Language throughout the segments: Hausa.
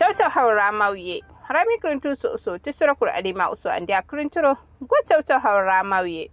tawtaw hawra mawye harami kirintu so so tisira kur adima uso andi akirinturo go tawtaw hawra mawye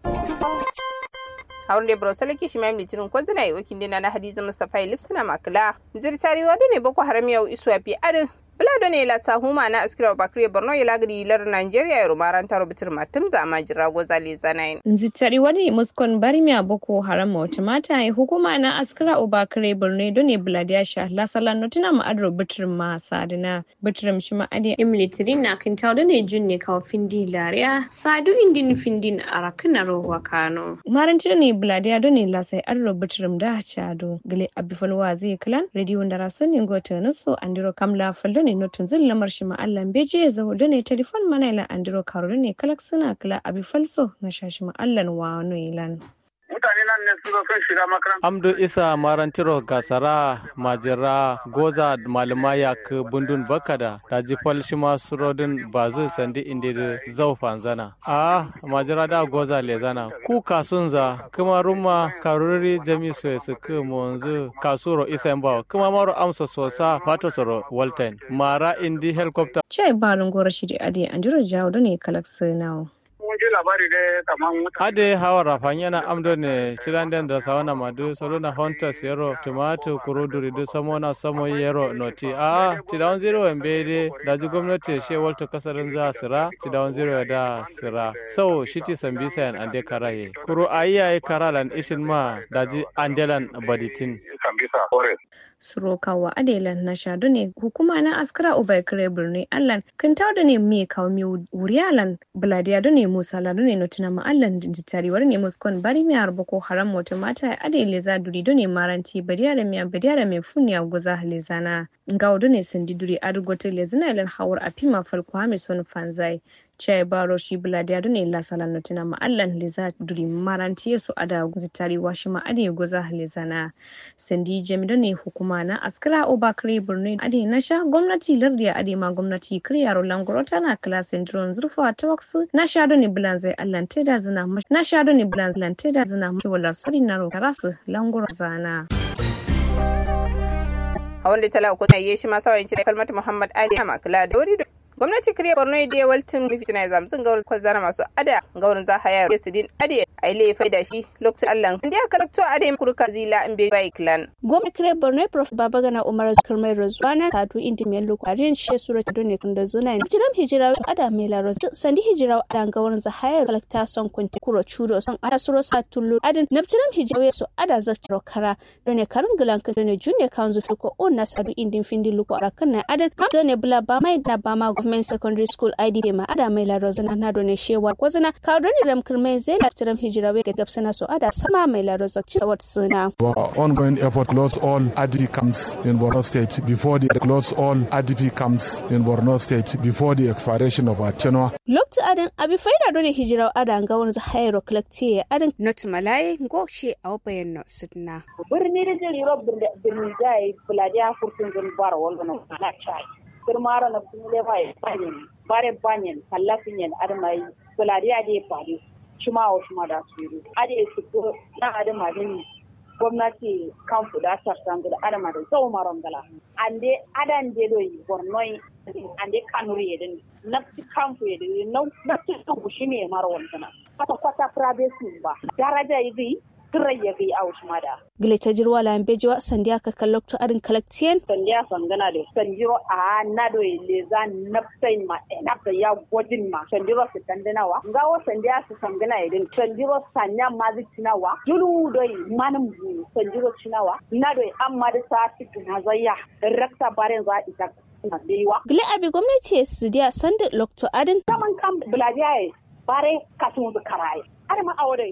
hawnde bro salaki shi mamni tinin ko zina yi wakin dina na hadiza mustafa lipsina makala zirtari wadu ne boko haram yau iswa fi adin Bulado ne la sahuma na askira bakri Borno ya lagri lar Nigeria ya rumaran taro bitir matum za ma jira goza le zanayin. Nzitari wani muskon barmiya boko haram wata mata ya hukuma na askira obakare Borno done buladiya sha la sala notina ma adro bitir ma sadina bitir shi ma adi imlitirin na kin tawda ne junne kawo findi lariya sadu indin findin arakina rowa kano. Maranti ne buladiya done la sai adro bitir da chado gale abifalwa zai kalan radio ndara sonin gota naso andiro kamla faldo ne notun zin lamar shi ma'allan beje ya zaho da ne telefon mana ila andiro karo ne kalak suna kala abi falso na shashi ma'allan wa ilan. mutane nan ne su sun shiga makaranta. Amdu Isa Marantiro Gasara Majira Goza Malumaya k Bundun Bakada da jifal shima surodin bazu sandi indi da zau fanzana. A Majira da Goza Lezana ku kasunza kuma ruma karuri jami so su k monzu kasuro Isa Mbawa kuma maro amsa sosa fato soro Walton Mara indi helicopter. Cai balin gora shi da adi andiro jawo da ne kalak sinawo. mun ji labari dai kamar mutane. Ade hawa rafan yana amdo ne ciranden da sawana madu soluna hunters yero tomato kuruduri du samona samo yero noti a tidawan zero wembe de da ji gwamnati she walto kasarin za sira tidawan zero da sira so shiti sambisa yan ande karaye kuro ayiyaye karalan ishin ma da ji andelan baditin Sambisa Forest. surokawa adelan na shadu ne hukuma na askara ubai kare birni allan kan da ne mi kawo mi wuriyalan buladiya da ne musa ladu ne notina ma allan jitariwar ne muskon bari mi harba ko haram wata mata adele za duri da ne maranti badiya da miya badiya da mai funya guza halezana ga ne sandi duri adugote lezina ilan hawar a fima falko hamis wani fanzai chai baro shi buladiya da ne la salan notina ma allan leza duri maranti su ada zitari washi ma ade guza halezana sandi jami da ne hukuma na askara obakare birni ade na sha gwamnati lardiya ade ma gwamnati kiryaro langoro tana klasin drone zurfa ta waksu na sha da ne bulan zai allan teda zina na sha da ne bulan zai teda zina mashi wala sori na ro karasu langoro zana hawan da tala uku na yi shi ma sawayin da kalmata Muhammad Ali Makala da wuri gwamnati kiriya borno da waltin mifitina ya zamtsin gaurin kwazara masu ada gaurin za haya ya sidin ade a ile fai da shi lokacin allah inda aka lakto ade kurka zila in bai bai clan gwamnati kiriya borno prof babagana umar kirmai rozwana kadu indi mai lokacin shi sura ta dole kun da zuna ne jiram hijira ada mai laro sandi hijira ada gaurin za haya kalakta son kunti kuro chudo son ada suro sa tullu adin nabjiram hijira su ada za taro kara dole karin gilan ka dole junne kan zu ko on na sadu indin findi luko arakan na adin dole bula ba mai na ba ma government secondary school idp ma ada mai laro zana na dole shewa kwazana ka dole ram kirmai zai da tiram hijira we ga gabsana so ada sama mai laro zakci wat suna Our ongoing effort close all IDP camps in Borno State before the close all IDP camps in Borno State before the expiration of our tenure. loktu adin abi faida dole hijira ada ga wani hayro collective adin not malaye gokshe a wabayan no sidna birni da jiri ro birni jai buladiya furtun zun bara wal na na chai kirmara na kumule mai banyen bare banyen kallafin yan armai buladiya de fadi shuma wa shuma da su ade su ko na adama din gwamnati kan fuda sarsan da adama da zau maron gala ande adan de do bornoi ande kanuri yedin nafsi kamfu yedin nafsi kushi me maro wannan kwata kwata private ba daraja yi turai ya gai aush mada. Gile ta jirwa la bejiwa sandiya ka kallokto arin kalaktiyen. Sandiya sangana da sandiro a nado le za nafsai ma nafsa ya gwajin ma sandiro su tandanawa. Ngawo sandiya su sangana idin sandiro sanya ma zai cinawa. Julu doi manin bu sandiro cinawa. Nado amma da sa cikin hazayya rakta barin za ita Gile abi gwamnati su diya sanda lokto adin. Saman kan buladiya bare kasun karaye. Har ma aure